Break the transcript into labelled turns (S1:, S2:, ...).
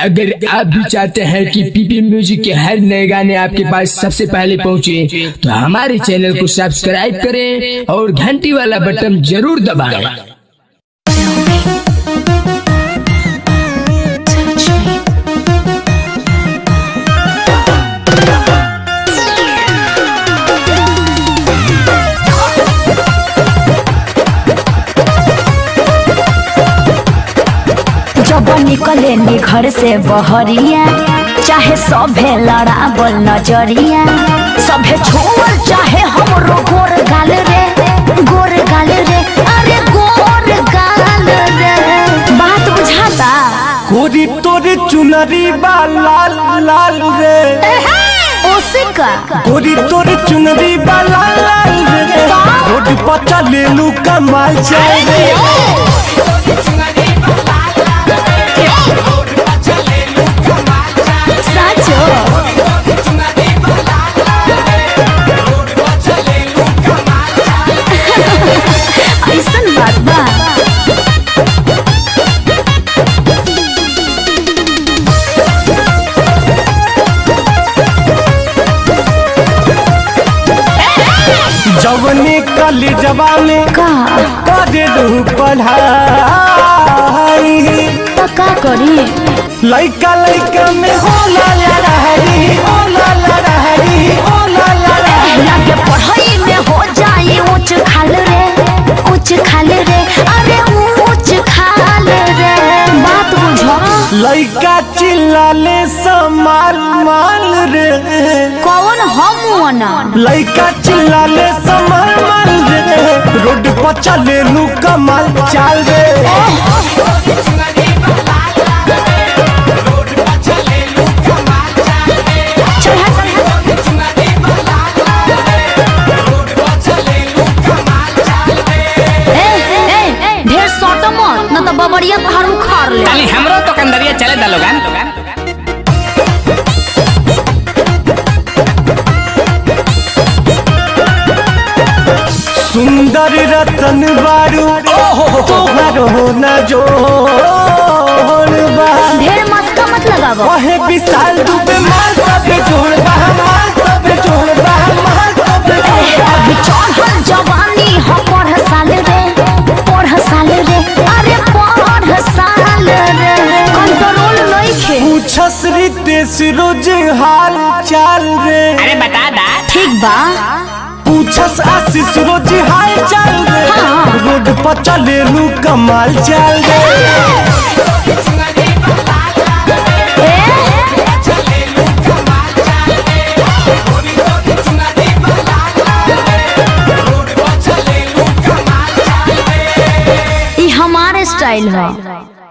S1: अगर आप भी चाहते हैं कि पीपी म्यूजिक के हर नए गाने आपके पास सबसे पहले पहुंचे तो हमारे चैनल को सब्सक्राइब करें और घंटी वाला बटन जरूर दबाएं
S2: touch me.
S3: जब निकले नी घर से बहरिया चाहे सभे लड़ाबल नजरिया सभे छोड़ चाहे हमरो गोर गाल रे गोर गाल रे अरे गोर गाल रे बात बुझाता
S4: कोरी तोरे चुनरी बा लाल लाल रे
S3: ओसे का
S4: कोरी तोरे चुनरी बा लाल लाल रे रोड पर चले लू कमाल जाए रे
S3: साचो ऐसन बात बा
S4: जवने कली जवाने
S3: का
S4: करे लू पढ़ाई
S3: तो का करी
S4: लइका लइका में होला लड़ाई होला लड़ाई होला लड़ाई
S3: लगे पढ़ाई में हो जाई ऊंच खाल रे ऊंच खाल रे अरे ऊंच खाल रे बात बुझो
S4: लइका चिल्लाले समाल माल रे
S3: कौन हम ना
S4: लइका चिल्लाले समाल माल रे रोड पर चले लू कमाल चाल रे
S3: ए ए ढेर सोटो मत न तो बबरिया पहाड़ उखाड़ ले
S5: खाली हमरो तो कंदरिया चले दा लोगन
S4: सुंदर रतन बारू तोहरो न जोड़ बा
S3: ढेर मस्का मत लगावो
S4: वहे विशाल दुबे माल तबे जोड़ बा माल तबे जोड़ बा माल तबे जोड़ बा
S3: अभी चढ़ल जवानी हो पढ़ साल रे पढ़ साल रे अरे पढ़ साल रे कंट्रोल नइखे
S4: पूछस रितेश रोज हाल चाल रे
S5: अरे बता दा
S3: ठीक बा
S4: पूछस आशीष रोज हाल चाल रे
S3: हाँ।
S4: रोड पर चले लू कमाल चाल रे
S3: ई हमारे स्टाइल है